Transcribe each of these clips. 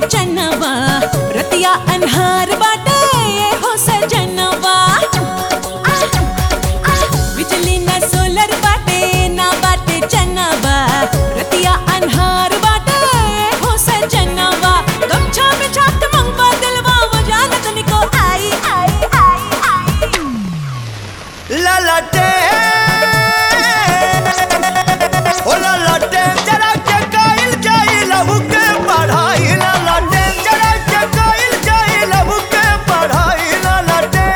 चनवा रतिया अनहार बाटे ये हो सजनवा बिजली ना सोलर बाटे ना बाटे चनवा रतिया अनहार बाटे ये हो सजनवा गमछा में छात मंगवा दिलवा वजानत निको आई आई आई आई ललटे ओ ललटे जरा के काइल जाई लहू के पढ़ाई ललटे जरा के काइल जाई लहू के पढ़ाई ललटे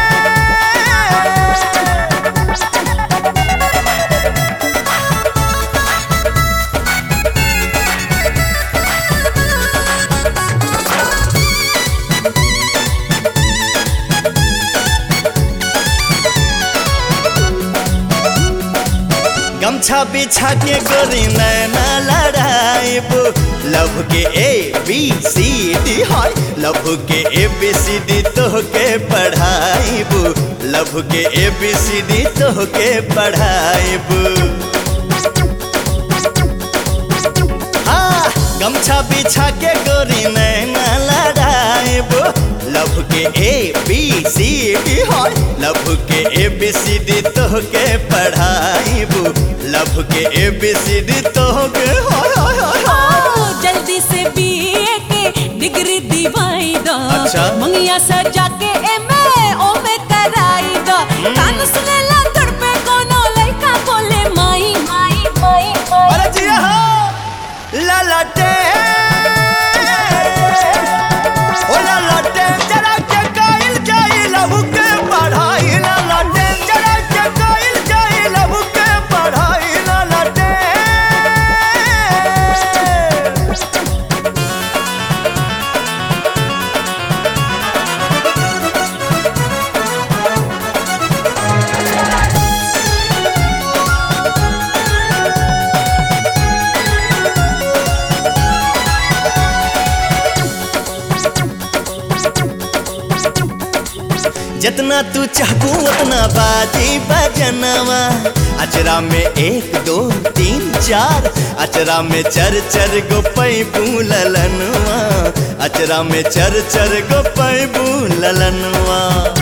गमछा बिछा के गोरी नैना लड़ाइब लव के ए बी सी डी हाय लव के ए बी सी डी तो के पढ़ाइब लव के ए बी सी डी तो के पढ़ाइब हाँ गमछा बिछा के गोरी नैना लड़ाइब लव के ए बी सी डी हाय लव के ए बी सी डी तो के पढ़ाइब लव के ए बी सी डी तो के हाय हाय हाय हाय ओ, जल्दी से बीए के डिग्री दिवाई दो अच्छा। मंगिया सजा के एमए ओमे कराई दो कान सुनेला तोड़ पे कोनो लइका बोले माई माई माई माई अरे जी हाँ ललटे ओ ललटे जरा के काइल जाई लहू के पढ़ाई ललटे जरा के काइल जाई लहू के पढ़ाई ललटे जितना तू चाहू उतना बाजी बजनवा अचरा में एक दो तीन चार अचरा में चर चर गो पैबू ललनवा अचरा में चर चर गो पैबू ललनवा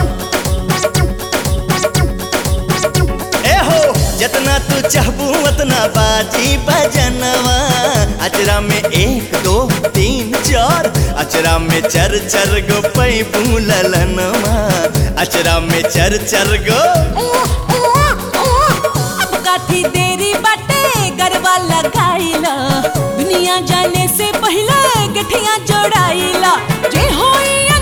ए हो जितना तू चाहबू उतना बाजी बजनवा अचरा में एक दो तीन चार अचरा में चर चर गो पैबू ललनवा अचरा में चर चर गो अब काठी देरी बाटे गरबा लगाईला दुनिया जाने से पहले गठिया जोड़ाईला जे होई